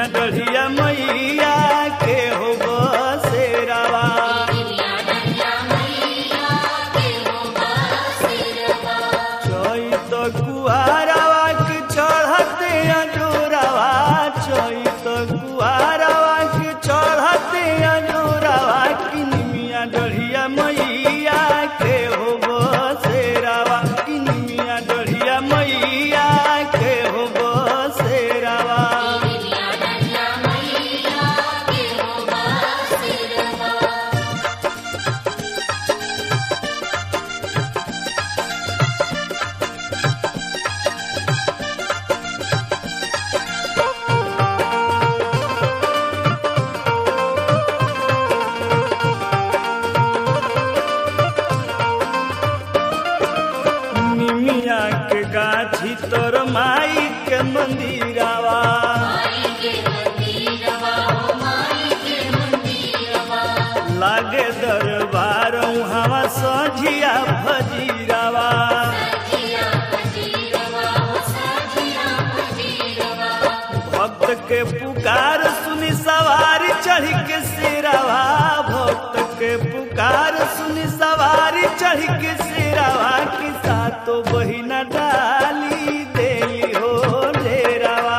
डढ़िया मैया के हो बसेरावा चैत कुआरावा के चढ़ते अजोरावा चैत कुआरावा के चढ़ते अजोरावा किनमिया डढ़िया मैया के हो बसेरावा किनमिया डढ़िया मैया के हो बसेरावा निमिया के गाछी तोर माई के मंदिरावा लागे दरबार हवा सझिया भजीरावा भक्त के पुकार सुनी सवारी चढ़ के सिरावा भक्त के पुकार सुनी सवारी चढ़ के सिरावा की सातो बहिना डाली देली हो डेरावा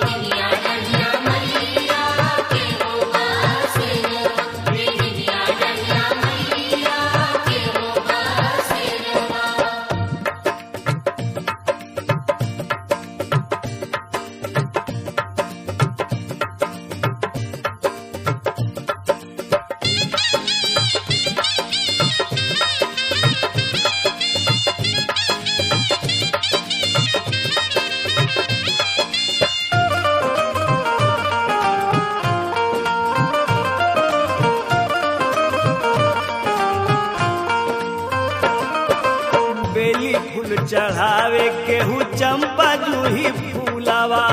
बेली फूल चढ़ावे केहू चंपा जूही फूलावा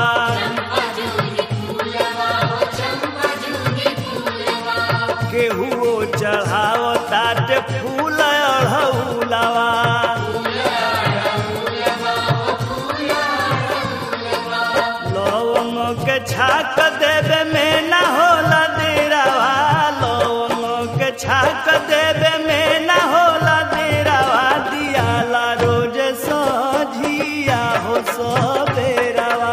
केहू ओ चढ़ाव ताटे फूल अढ़ौलावा लवंग के छाक देवे में ना होला देरावा लवंग के छाक देवे में ना होला देरावा दियाला रोज सझिया हो सबेरावा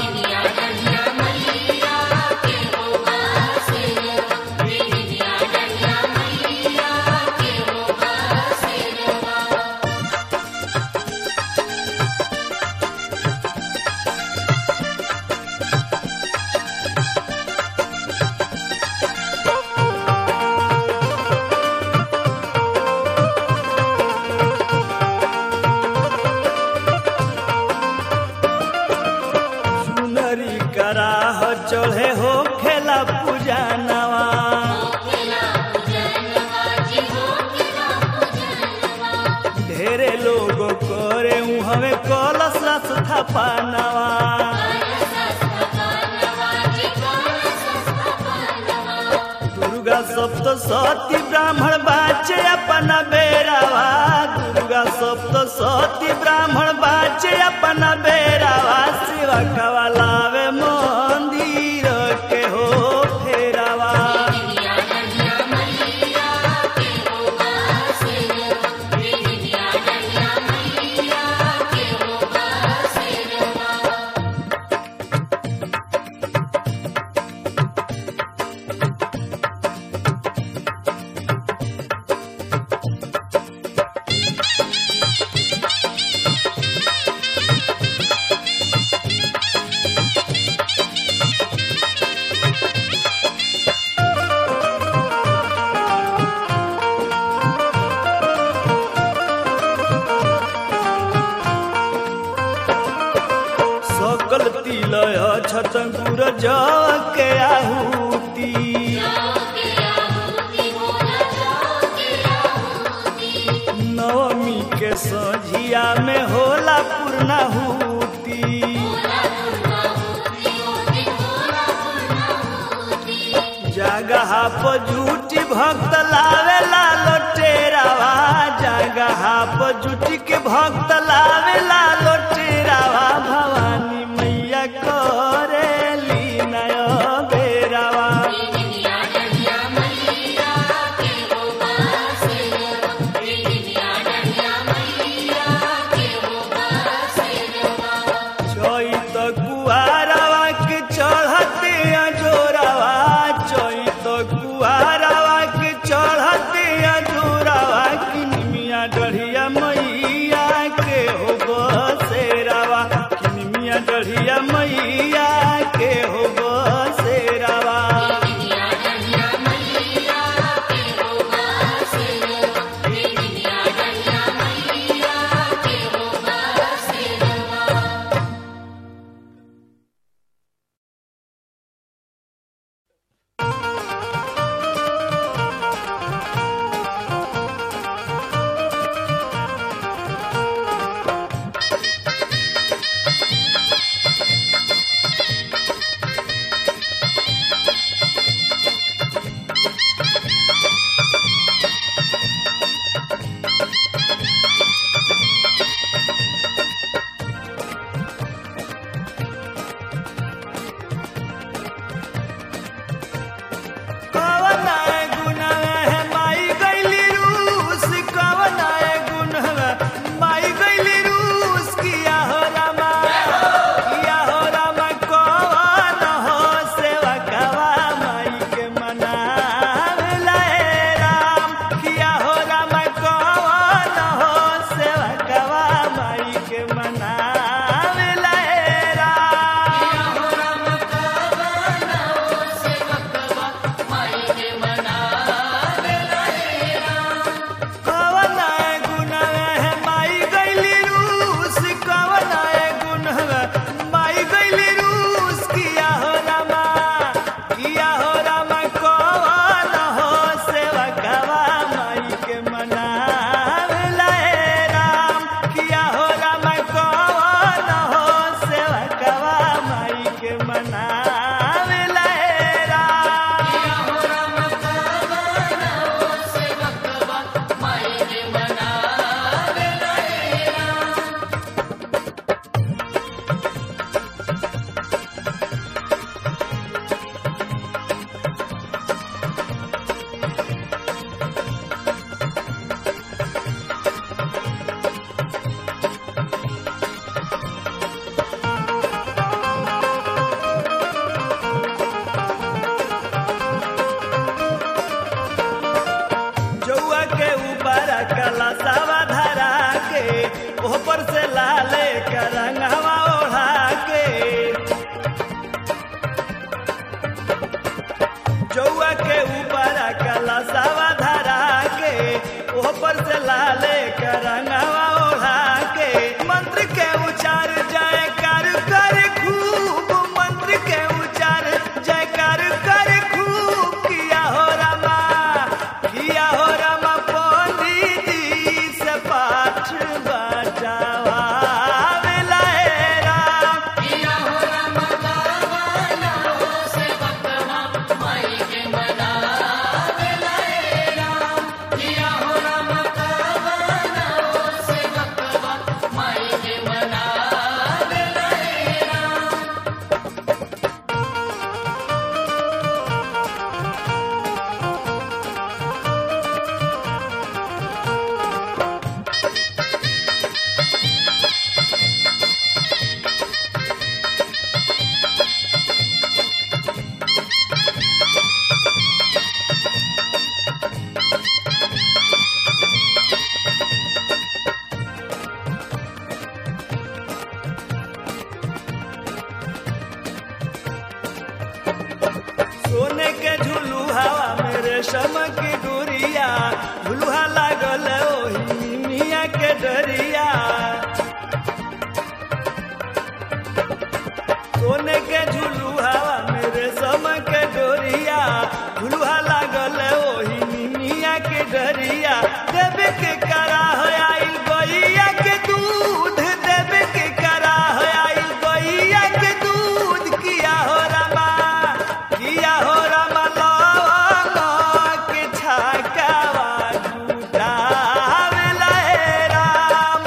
सुनरी कराह चढ़े हो खेला पूजा नवा ढेरे लोग करे हमें कलश रस थपानवा दुर्गा सप्त सती ब्राह्मण बाचे अपना बेरावा दुर्गा सप्त सती ब्राह्मण बाचे अपना बेरावा शिवा कवा लावे मंदिर के हो फेरावा सकल तिलय छतंगुर के आहुति नवमी के सझिया में होला पूर्णाहुति जगह पर झूठी भक्त लावे ला लोटेरावा जगह पर झूठी के भक्त लावे ला लोटेरावा भवानी मैया करेली नय रेशम के डोरिया झुलुहा लागल ओही मिया के डरिया सोने के झुलुहा मेरे सम के डोरिया झुलुहा लागल ओही मिया के डरिया देवे के करा हो आइल गैया के दूध देवे के करा हो आइल गैया के दूध किया हो रमा किया हो रमा लवंग के छकावा जुटावेला हे राम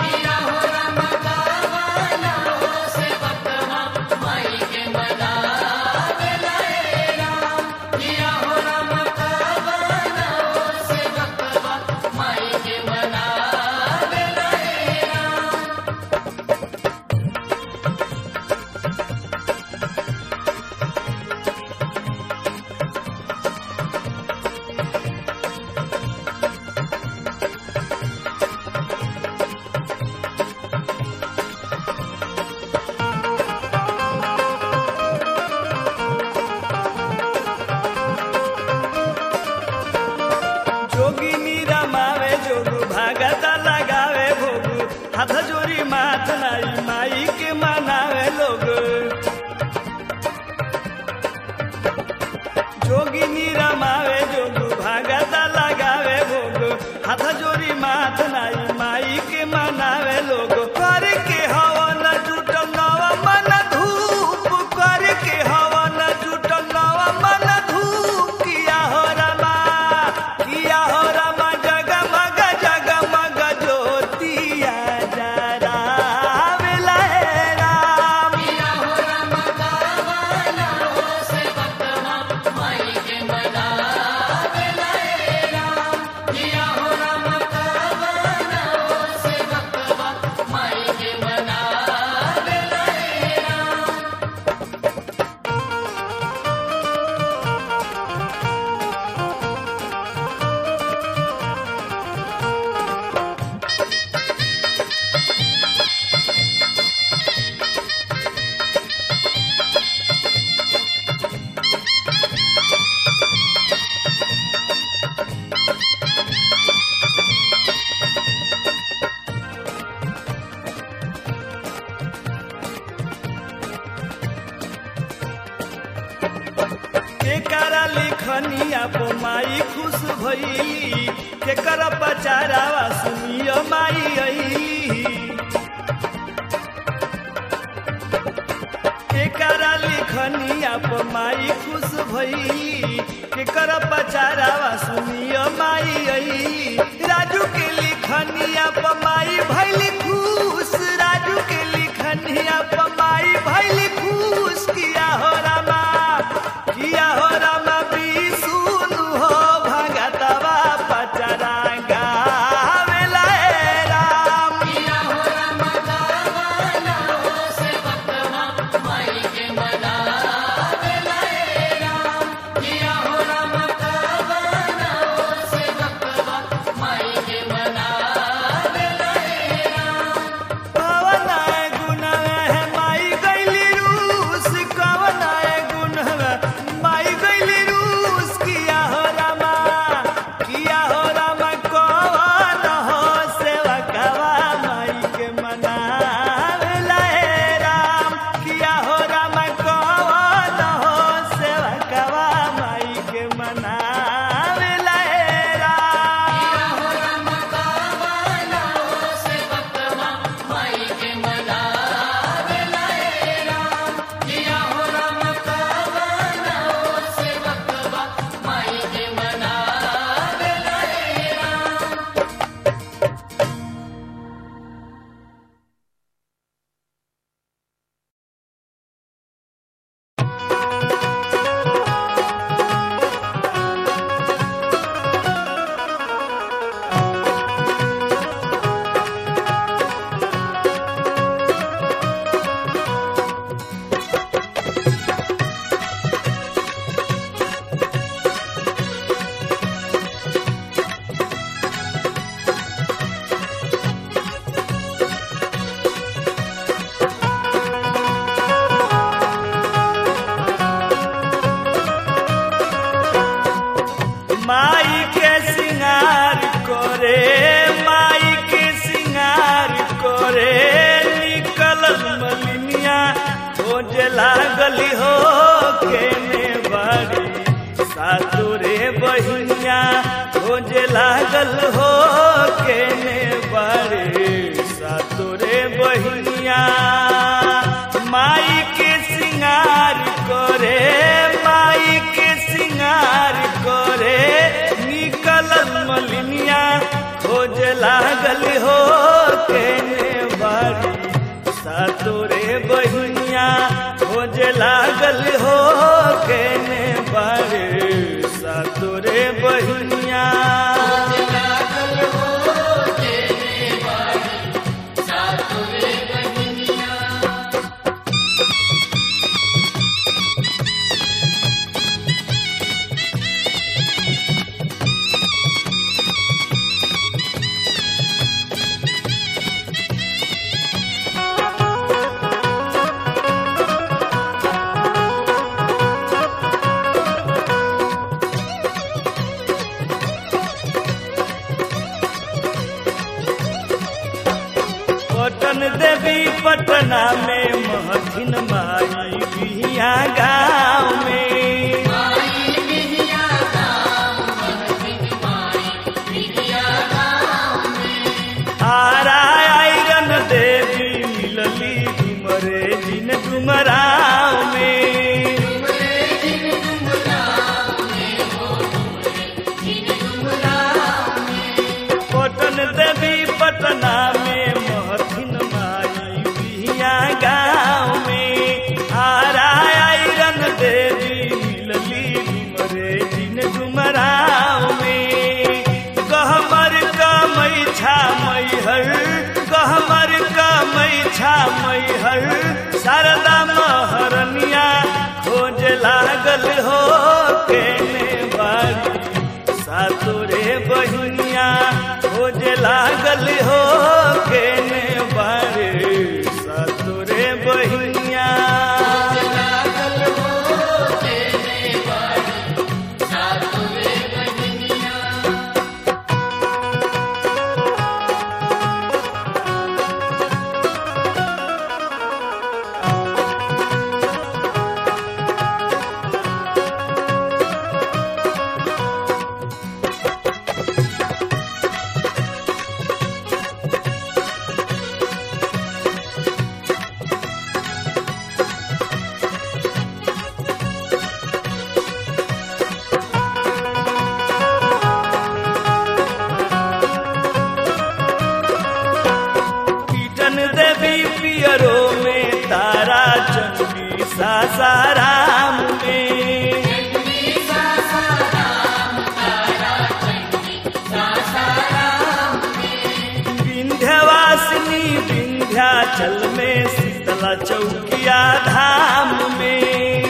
जोगिनी रमावे जोगु भागता लगावे भोगु हाथ जोरी माथ नाई माई के मनावे लोग जोगिनी रमावे जोगु भागता लगावे भोगु हाथ जोरी माथ नाई माई के मनावे लोग कर के हवन जुटल नव मन धूप कर के हवन जुटल नव मन धूप किया हो रमा किया हो रमा जगमग जगमग ज्योतिया जरावेला हे राम केकरा लिखनिया पो माई खुश भइली केकर पचारावा सुनियो माई अइली केकरा लिखनिया पो माई खुश भइली केकर पचारावा सुनियो माई अइली राजू के लिखनिया पो माई भइली खुश राजू के लिखनिया पो माई भइली खुश किया हो रामा किया हो रामा बिसुनु हो भगतवा पचरा गावेला हे राम माई के सिंगार करे माई के सिंगार करे निकलल मलिनिया खोज लागल हो केने बाड़ी सातुरे बहिनिया खोज लागल हो केने बाड़ी सातुरे बहिनिया माई के सिंगार करे माई के सिंगार करे निकलल मलिनिया खोज लागल हो केने बाड़ी सातोरे बहिनिया खोज लागल हो केने बाड़ी सातोरे बहिनिया पटन देवी पटना में महथिन माई बिहिया गाँव में आरा आयरन देवी मिलली डुमरे जिन डुमराव में पटन देवी पटना में महथिन माई बिहिया गाँव में आरा आयरन देवी मिलली डुमरे जिन डुमराव में गहमर कमई छा मैहर गहमर कमई छा मैहर शारदा महरनिया खोज लागल हो केने बाड़ी सातोरे बहिनिया खोज लागल हो केने बारे सातोरे बहिनिया कीटन देवी पियरो में तारा चंदी सासाराम में विंध्यवासिनी विंध्याचल में शीतला चौकिया धाम में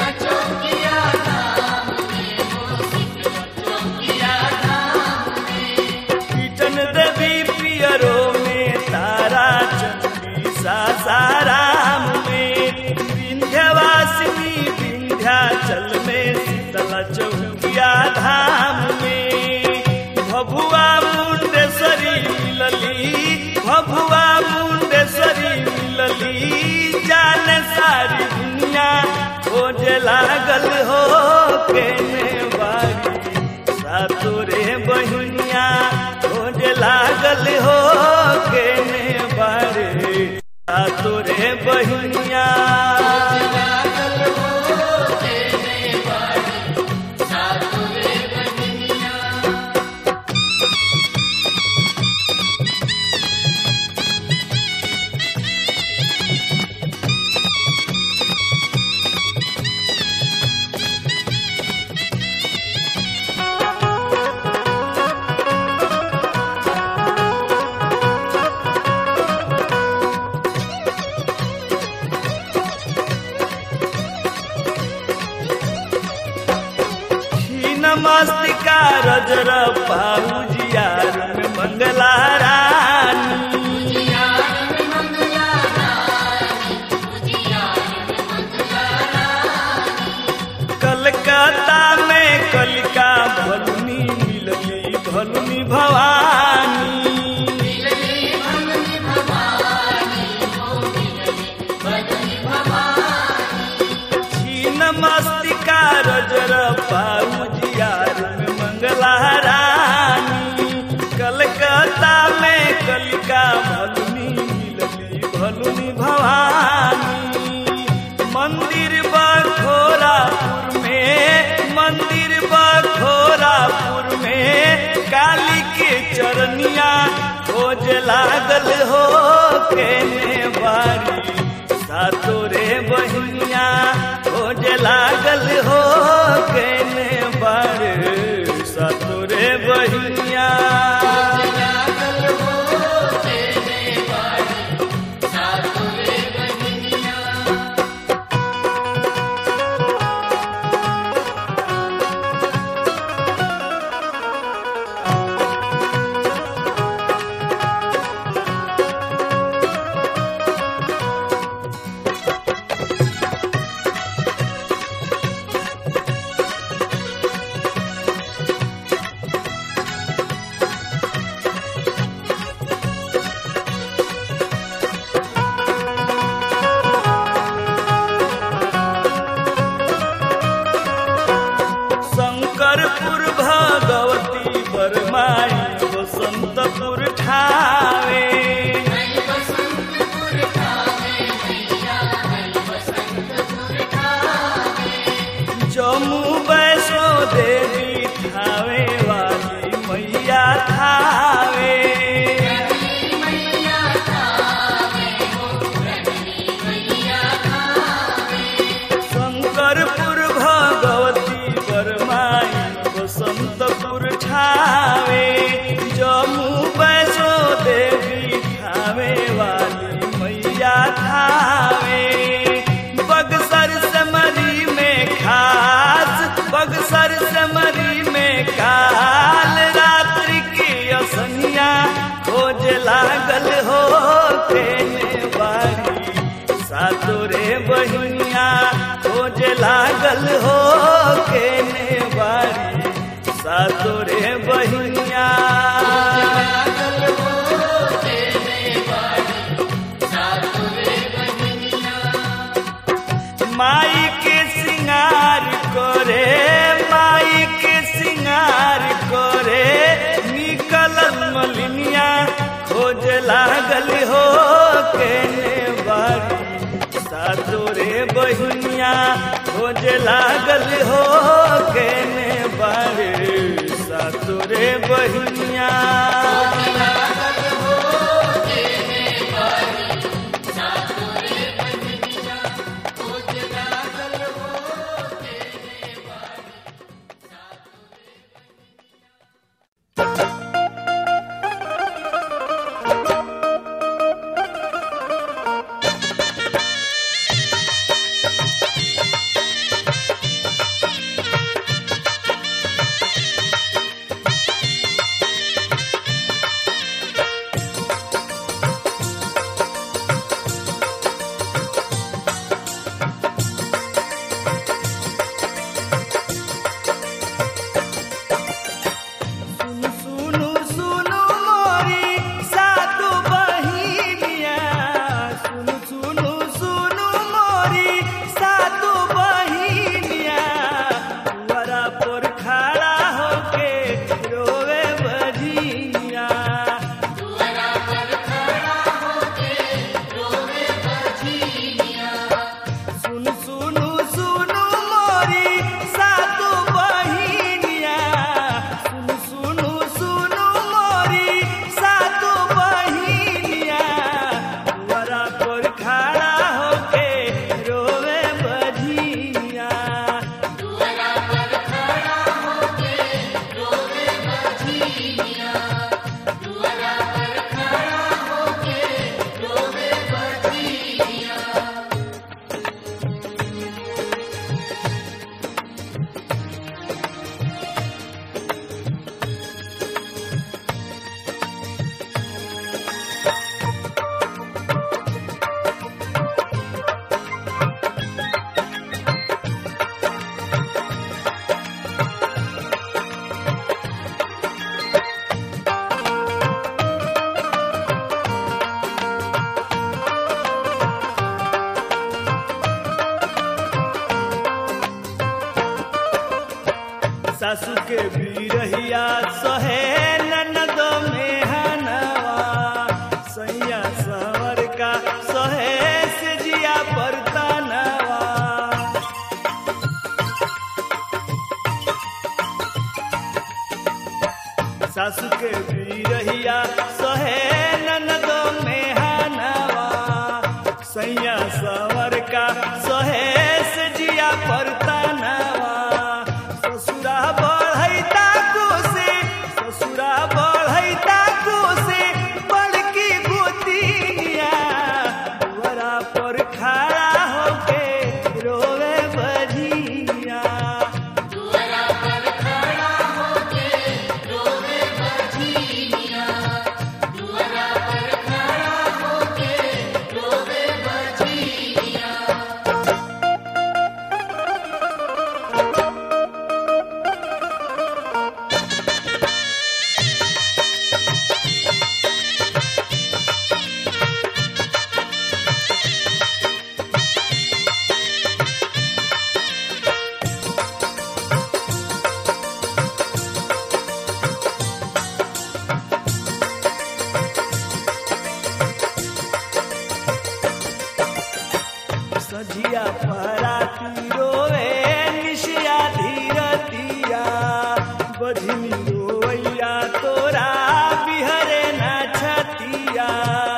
कीटन देवी पियरो में तारा चंदी सासाराम में विंध्यवासिनी विंध्याचल में शीतला चौकिया धाम में भभुआ मुंडेश्वरी मिलली भभुआ मुंडेश्वरी मिलली जाने सारी दुनिया खोज लागल हो केने बारी सातोरे बहिनिया खोज लागल हो केने बारे सातोरे बहिनिया मस्तिका रजर पाउजियार में मंगला रानी कलकत्ता में कलिका भल में मस्ती का रजर पाउजियार में मंगला रानी कलकत्ता में कलिका भलुनी मिलली भलुनी भवानी मंदिर बखोरापुर में मंदिर बखोरापुर में काली के चरनिया खोज लागल हो केने बारी सातोरे बहिनिया खोज लागल हो केने बारी सातोरे बहिनिया शंकरपुर भगवती बरमाई बसंतपुर ठावे जम्मू वैष्णो देवी ठावे वाली मैया ठावे शंकरपुर भगवती बरमाई बसंतपुर ठावे जम्मू वैष्णो देवी ठावे वाली मैया ठावे बगसर समरी में खास बगसर समरी में काल रात्रि की असनिया खोज लागल हो केने बारी सातोरे बहिनिया खोज लागल हो केने बारी सातोरे बहिनिया माई के सिंगार करे माई के सिंगार करे निकलल मलिनिया खोज लागल हो केने बारी सातोरे बहिनिया खोज लागल हो केने बारी सातोरे बहिनिया सासू के बीरहिया सहे ननद में हनवा सैया सवर का सहे से जिया परतनवा सासू के बीरहिया सहे ननद में हनवा सैया सवर का सहे से जिया परतनवा ससुरा बढ़ैता कोसे ससुरा बढ़ैता कोसे बड़की गोतिनिया दुआरा पर खड़ा होके रोवे बजिया दुआरा पर खड़ा होके रोवे बजिया दुआरा पर खड़ा होके रोवे बजिया सजिया पराती रोवे निशिया धीरतिया बजनी रोवैया तोरा बिहरे ना छतिया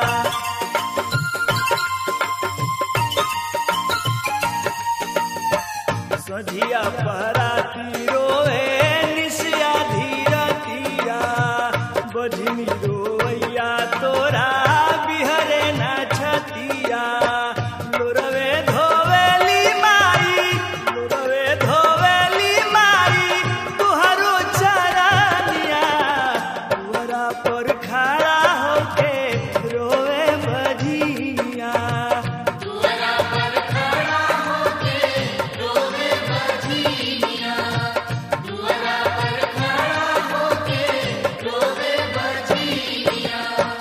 सजिया पराती रोवे निशिया धीरतिया बजनी रोवैया तोरा बिहरे ना छतिया लोरवे धोवेली माई लोरवे धोवेली माई तुहरो चरनिया दुआरा पर खड़ा होके रोवे बजिया दुआरा पर खड़ा होके रोवे बजिया दुआरा पर खड़ा होके रोवे बजिया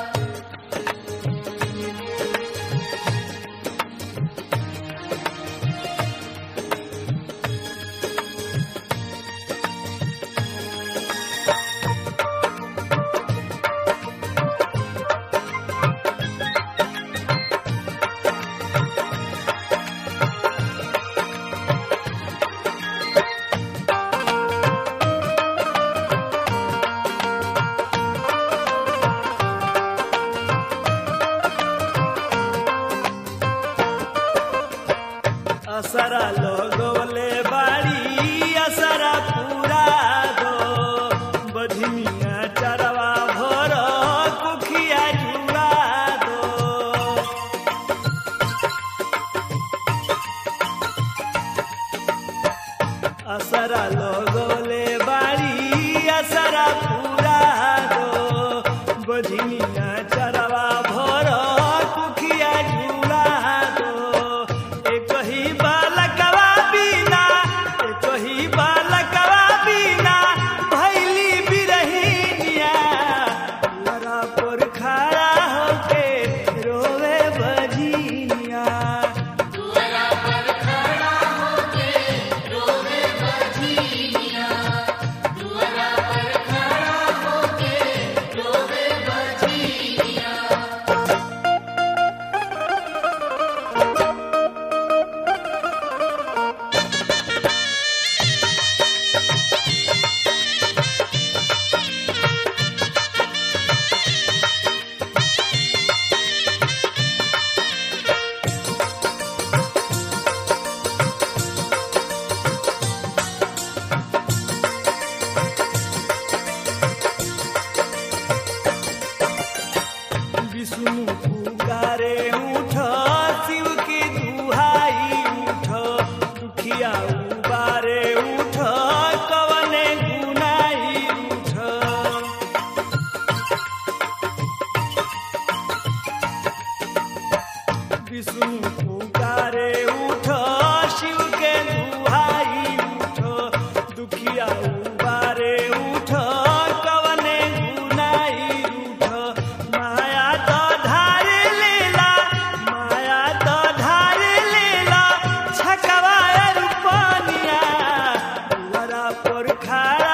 असरा लगवले बाड़ी असरा पूरा दो बधनिया चरवा भर कुखिया जुड़ा दो असरा लगवले बाड़ी असरा पूरा दो बधनिया चरवा भर कुखिया जुड़ा दो एक ही बालकवा बिना एक ही बालकवा बिना भैली बिरहिनिया लरा पर खड़ा होके रोवे बजिया दुआरा पर खड़ा होके रोवे बजिया दुआरा पर खड़ा होके रोवे बजिया विष्णु पुकारे उठ शिव की दुहाई उठ दुखिया उबारे उठ कवने गुनाई उठ विष्णु पुकारे उठ शिव के दुहाई उठ दुखिया उबारे उठ कवने गुनाई उठ माया तो धार लेला माया तो धार लेला छकवा रूपनिया दुआरा पर खड़ा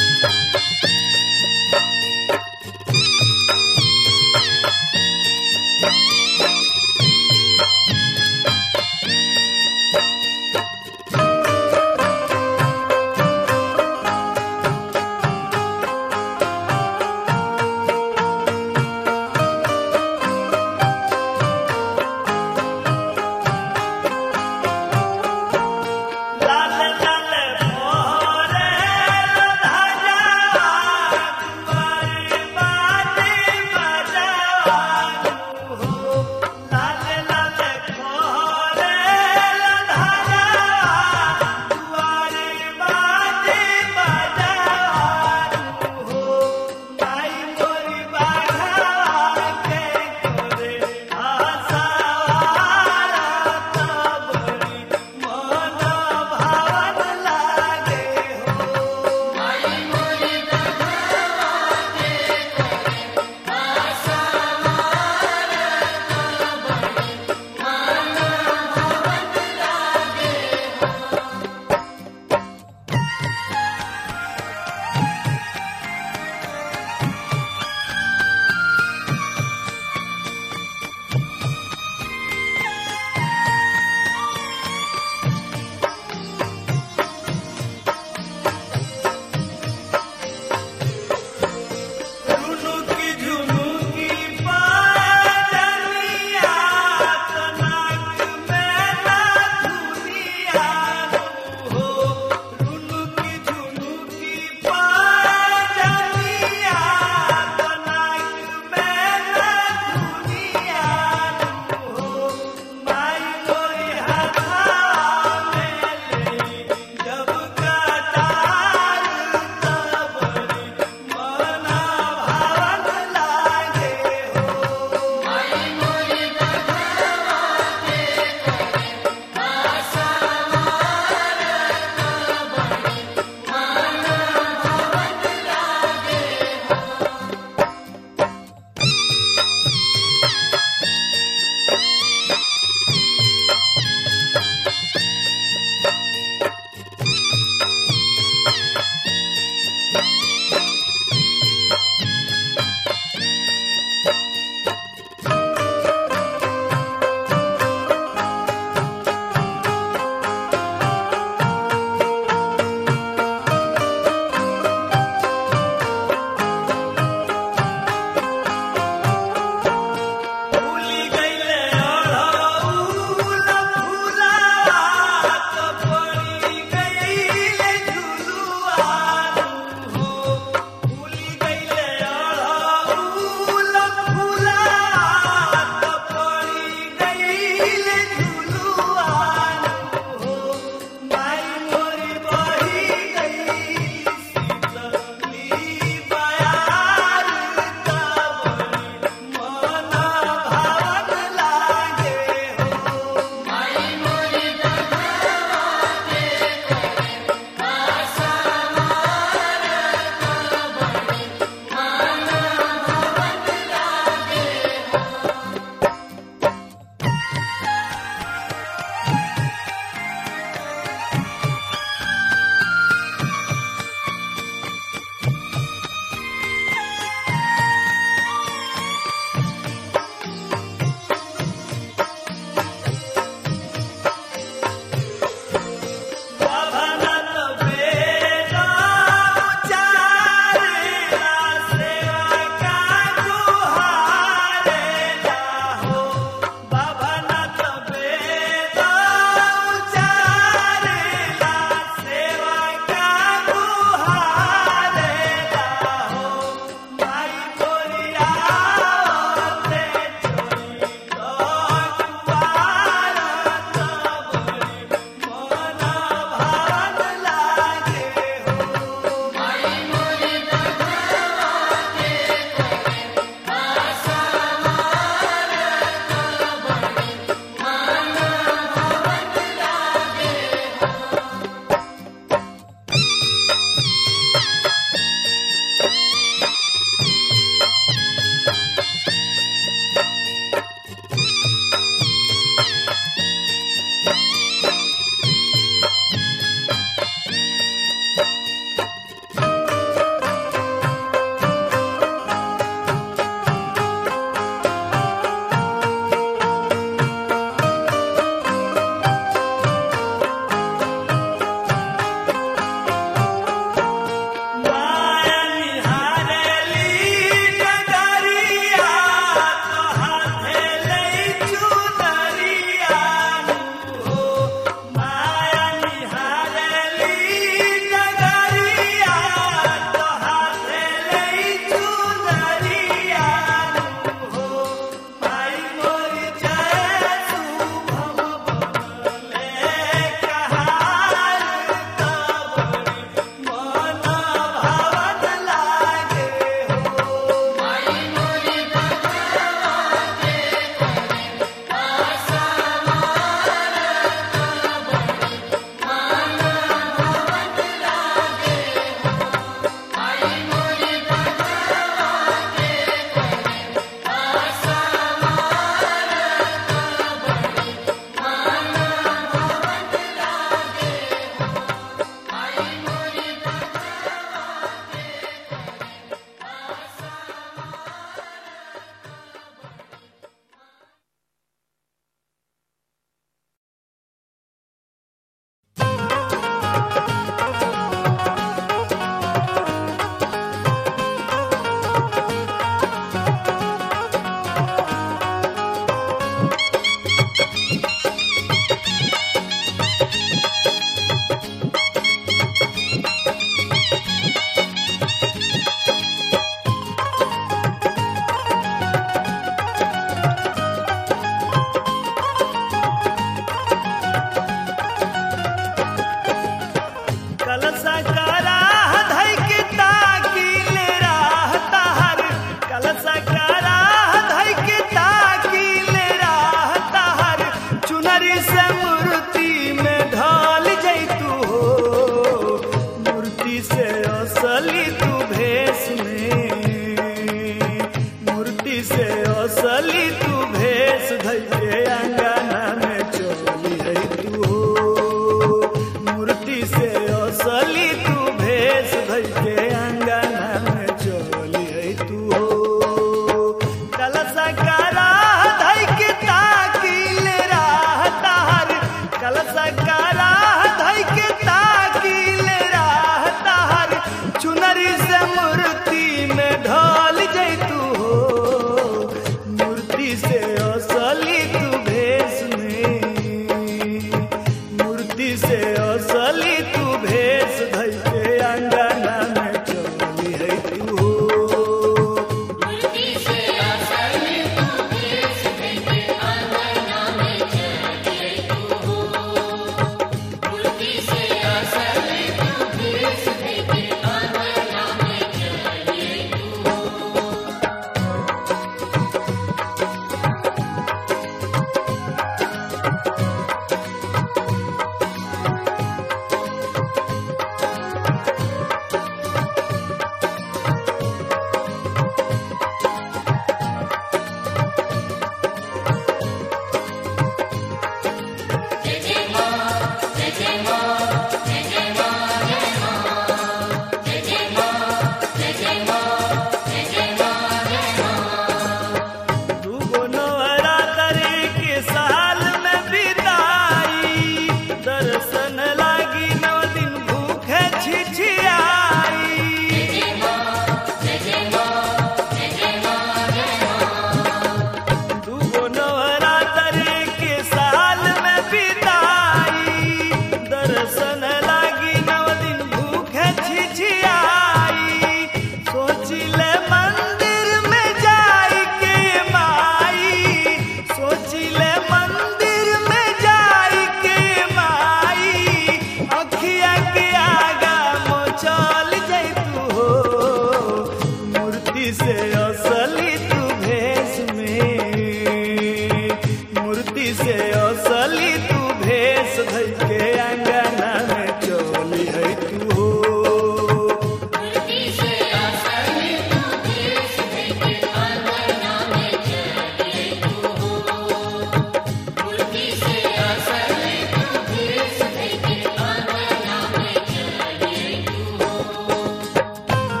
धई के अंगना में चली है तू हो मूर्ति से आसन तू देश देखे आंगना में चले तू हो मूर्ति से आसन तू देश देखे आंगना में चले तू हो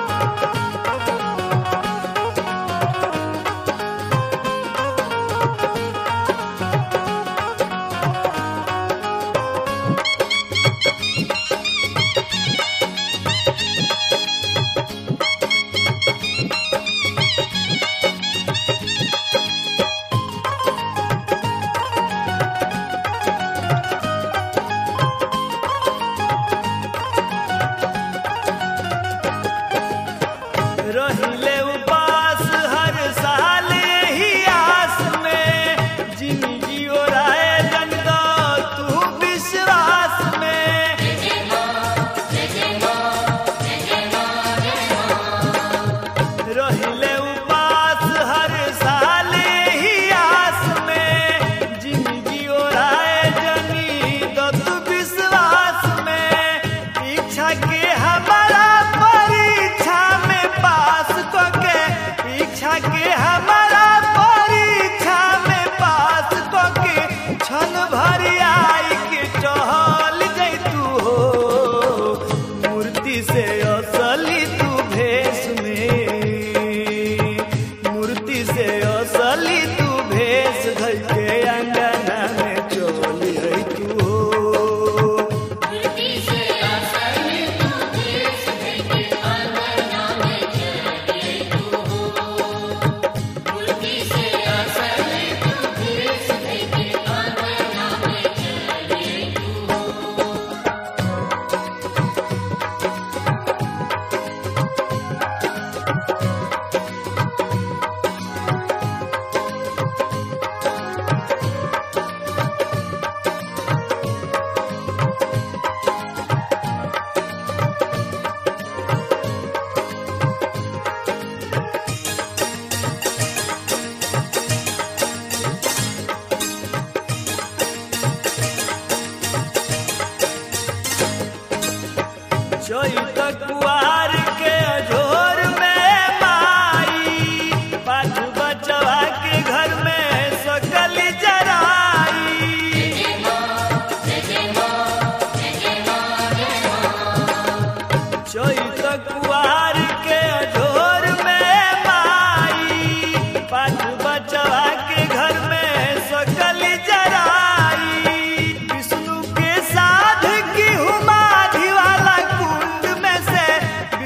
रहिले उपास हर साल यही आस में जिंदगी ओराए जन दो तू विश्वास में रहिले उपास हर साल यही आस में जिंदगी ओराए जनी दो तू विश्वास में इच्छा के हमारा परीक्षा में पास को के इच्छा के हमारा परीक्षा में पास को के क्षण भरी आई के टहल जैतू हो मूर्ति से असली तू भेष में मूर्ति से असली तू भेष धई के अंगना में चली है तू हो मूर्ति से आसन तू देश देखे आंगना में चले तू हो मूर्ति से आसन तू देश देखे आंगना में चले तू हो चैत कुआर के अजोर में माई पाठ बचवा के घर में सकल जराई चैत कुआर के अजोर में माई पाठ बचवा के घर में सकल जराई विष्णु के साध की हुमाधि वाला कुंड में से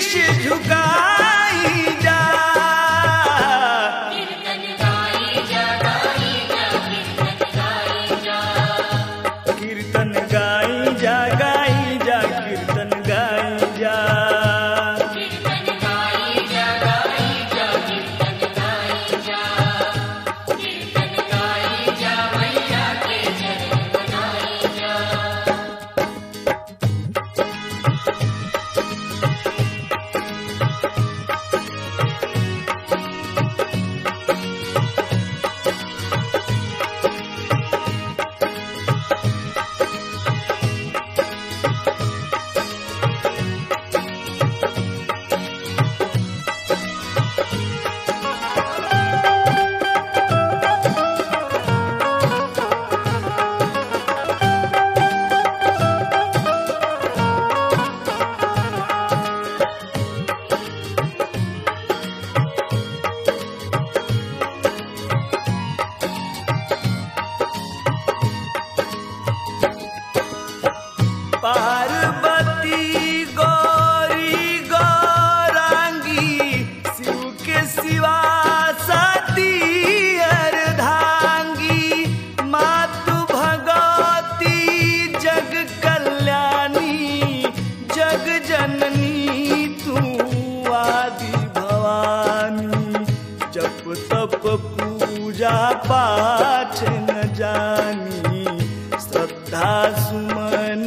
शीश झुकाई जा कीर्तन गाई जा गाई जा कीर्तन गाई जा कीर्तन गाई जा गाई जा कीर्तन गाई जा कीर्तन गाई जा गाई जा कीर्तन गाई जा कीर्तन गाई जा मैया के चरण बनाई जा पार्वती गौरी गौरांगी शिव के सिवा सती अर्धांगी मातु भगवती जग कल्याणी जग जननी तू आदि भवानी जप तप पूजा पाठ न जानी श्रद्धा सुमन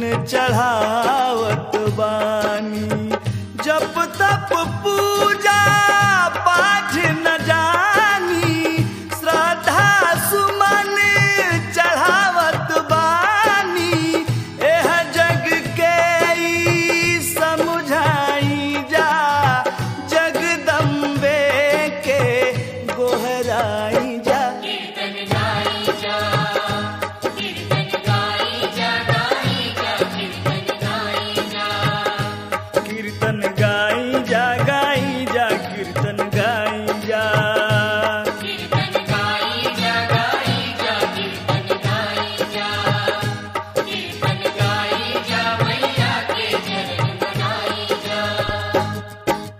चढ़ावत बानी जप तप पूजा पाठ न जानी श्रद्धा सुमन चढ़ावत बानी एह जग के ई समझाई जा जगदम्बे के गोहराई जा कीर्तन गाई जा कीर्तन गाई जा गाई जा कीर्तन गाई जा कीर्तन गाई जा गाई जा कीर्तन गाई जा कीर्तन गाई जा गाई जा कीर्तन गाई जा कीर्तन गाई जा मैया के चरण बनाई जा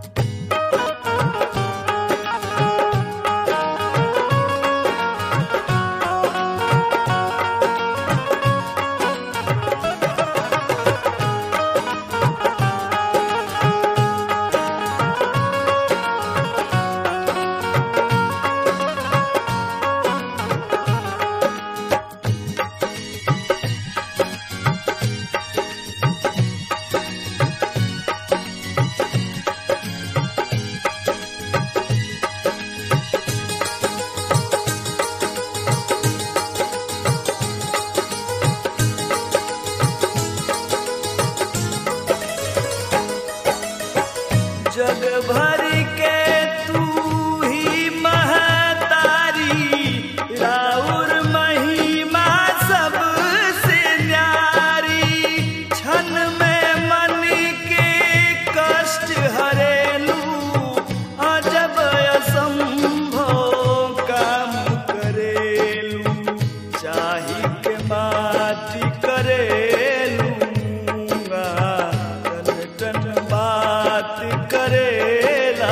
जग भर के तू ही महतारी राउर महिमा सबसे न्यारी क्षण में मन के कष्ट हरेलू अजब असंभव काम करेलू चाही के माटी करेलू टन टन बात करेला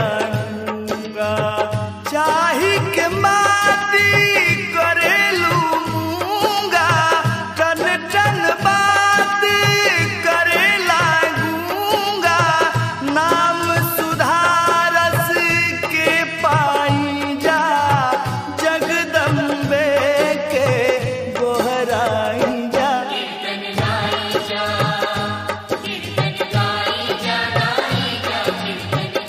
चाही के माटी करेलू मूंगा टन टन बात करेला गूंगा नाम सुधारस के पाई जा जगदम्बे के गोहराई जा कीर्तन गाई जा कीर्तन गाई जा गाई जा कीर्तन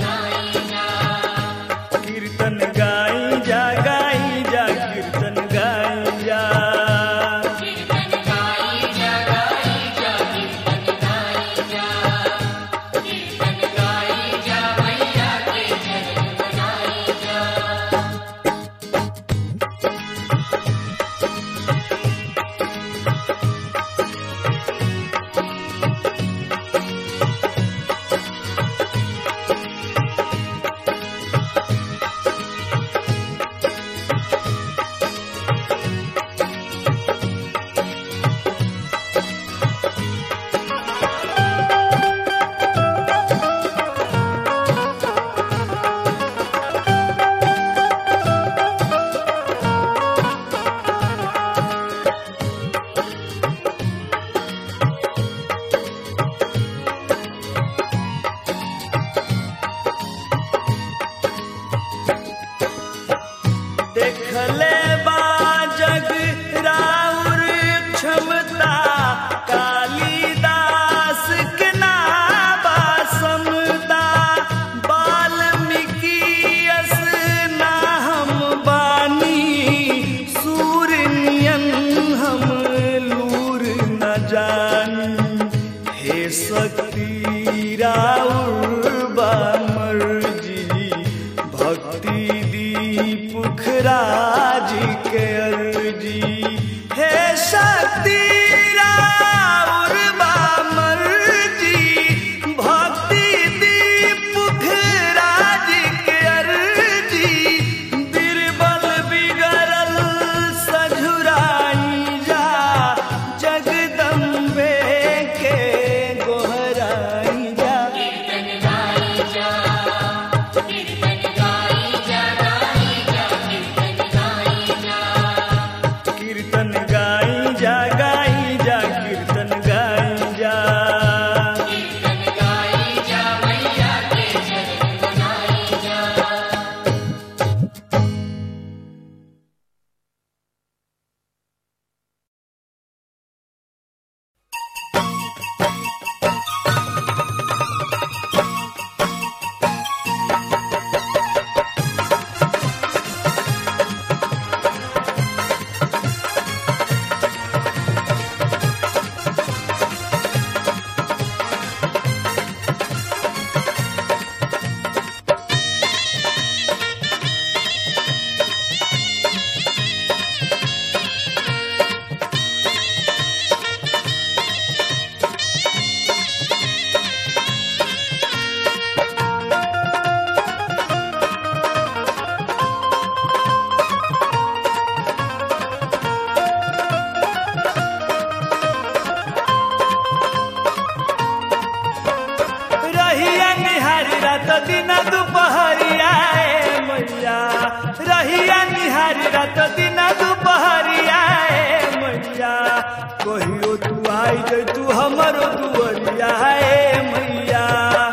दिन दुपहरिया ए मैया रहिया निहारी रात दिन दुपहरिया ए मैया कहियो तू आई जे तू हमरो दुअरिया ए मैया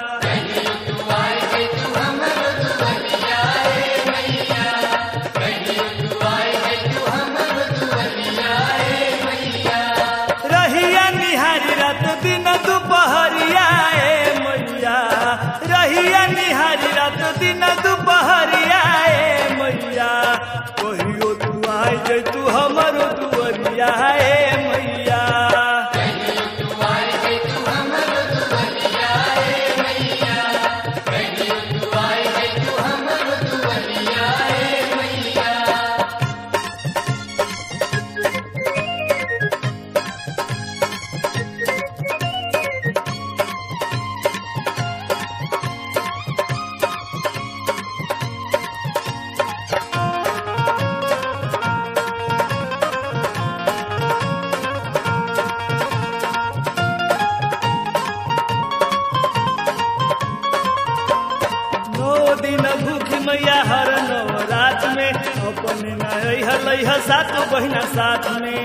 रहिया निहारी रात दिन दुपहरिया ए मैया रहिया निहारी रात दिन दुपहरिया ए मैया कहियो तू आई जे तू हमरो दुअरिया ए मैया नौ दिन भूख मैया हर नवरात में अपने नई हलई ह सात बहिना साथ में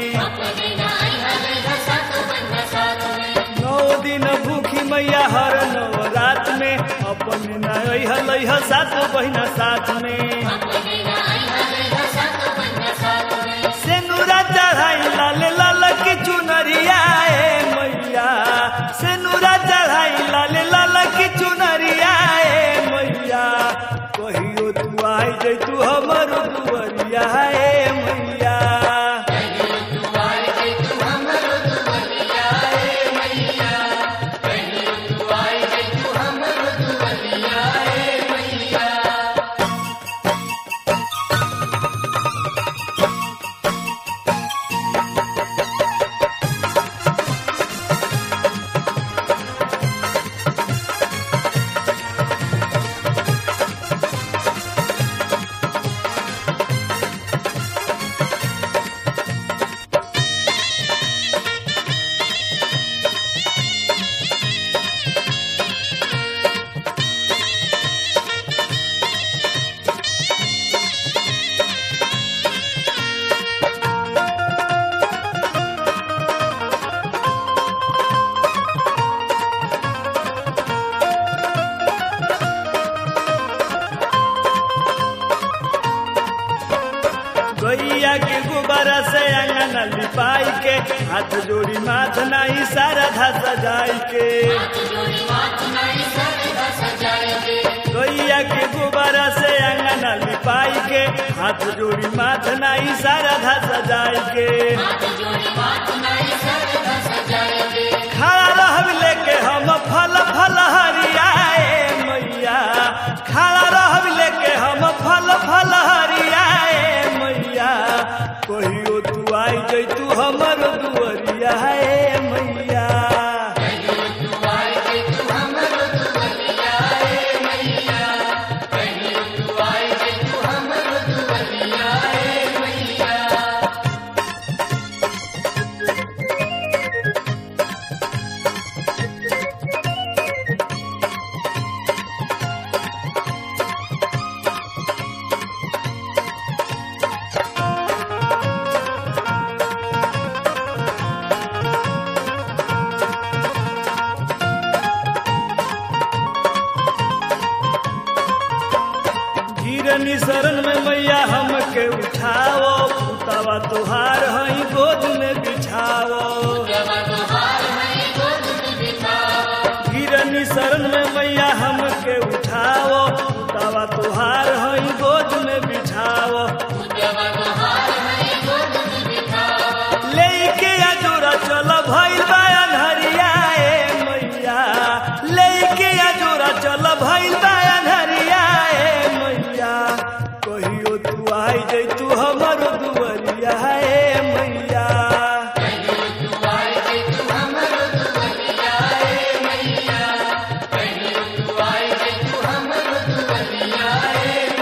नौ दिन भूखी मैया हर नवरात में अपने नई हलई ह सात बहिना साथ में सेनुरा चढ़ाई लाल लाल की चुनरिया ए मैया सेनुरा चढ़ाई लाल लाल की चुनरिया ए मैया कहियो तू आई जे तू हमर दुअरिया ए मैया गैया के गुब्बारा से अंगना लिपाई के हाथ जोड़ी माथ नहीं सारा धा सजाई के गैया के गुब्बारा से अंगना लिपाई के हाथ जोड़ी माथ नहीं सारा धा सजाई के खड़ा रहब लेके हम फल फल हरियाए मैया खड़ा रहब लेके हम फल फल हरियाए मैया कहियो तू आई जैतू हमर दुअरिया ए मैया गिरनी शरण में मैया हमके उठाओ पुतावा तुहार हई गोद में बिछाओ गिरनी शरण में मैया हमके उठाओ पुतावा तुहार हई गोद में बिछाओ लेके अजोरा चल भइल बा अन्हरिया ए मैया लेके अजोरा चल भइल बा अन्हरिया ए मैया कहियो तू आई जैतू हमर दुअरिया ए मैया Thank you.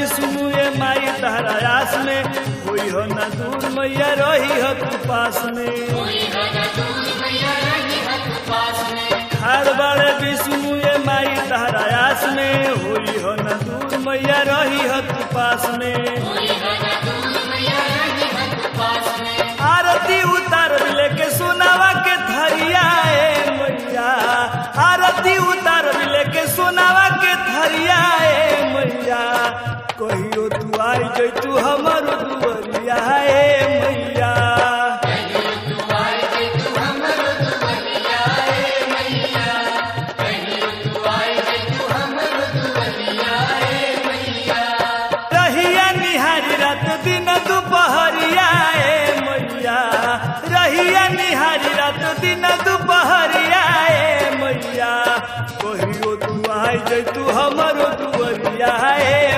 विष्णु ये माई तहरा आस में होई हो न दूर मैया रही हो तू पास में कोई हर दूर मैया रही हथ पास में हर बड़े विष्णु ये माई तहरा आस में होई हो न दूर मैया रही हो तू पास में कोई हर दूर मैया रही हथ पास में आरती उतार लेके सोनावा के थरिया ए मैया आरती उतार लेके सोनावा के थरिया ए मैया कहियो तू आई जई तू हमर दुवरिया ए मैया रहिया निहारी रात दिन दुपहरिया ए मैया रहिया निहारी रात दिन दुपहरिया ए मैया कहियो तू आई जई तू हमर दुवरिया ए